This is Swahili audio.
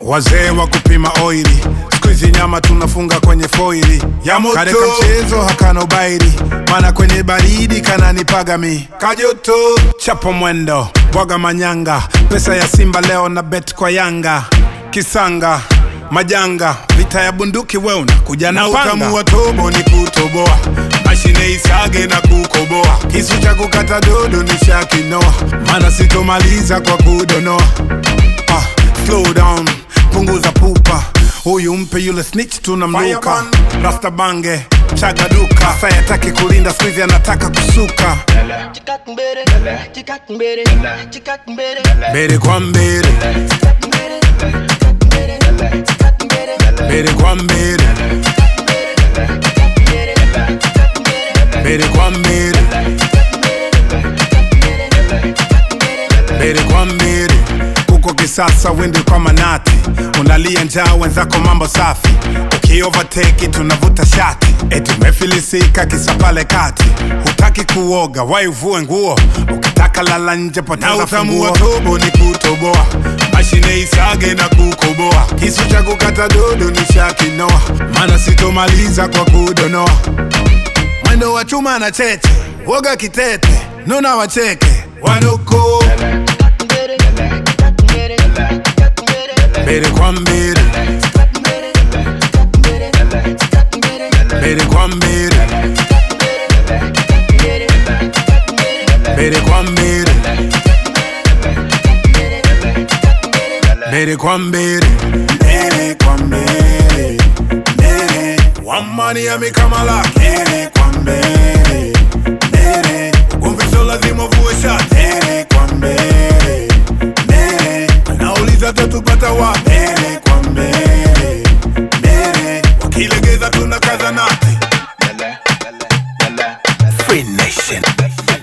wazee wa kupima oili skuizi nyama tunafunga kwenye foili Ya moto. kareka mchezo hakana ubairi mana kwenye baridi kananipaga mi kajoto chapo mwendo bwaga manyanga pesa ya simba leo na bet kwa yanga kisanga majanga vita ya bunduki we unakuja na na panga utamu wa tobo ni kutoboa mashine isage na kukoboa kisu cha kukata dodo ni shakinoa mana sitomaliza kwa kudonoa ah, slow down punguza pupa huyu mpe yule snitch tunamluka Fireman. rasta bange chaga duka sayataki kulinda skuizi anataka kusuka Chikatumbere, chikatumbere, chikatumbere, mbele kwa mbele chikatumbere, chikatumbere, chikatumbere, mbele kwa mbele mbele kwa mbele mbele kwa mbele huko kisasa wende kwa manati unalia njaa wenzako mambo safi ukiovateki tunavuta shati eti umefilisika kisa pale kati hutaki kuoga waivue nguo ukitaka lala nje na poteza utamu wa funguo tobo ni kutoboa mashine isage na kukoboa kisu cha kukata dodo ni shakinoa mana sitomaliza kwa kudonoa mwendo wa chuma na cheche woga kitete nuna wacheke wanuko chikatumbere, chikatumbere, chikatumbere, mbele kwa mbele chikatumbere, chikatumbere, chikatumbere, mbele kwa mbele mbele kwa mbele mbele kwa mbele mbele kwa mbele mbele wamani yamekamala mbele kwa mbele mbele umvisho lazima vue shati mbele kwa mbele mbele nauliza tatupata wapi mbele kwa mbele mbele wakilegeza tunakaza nati Free Nation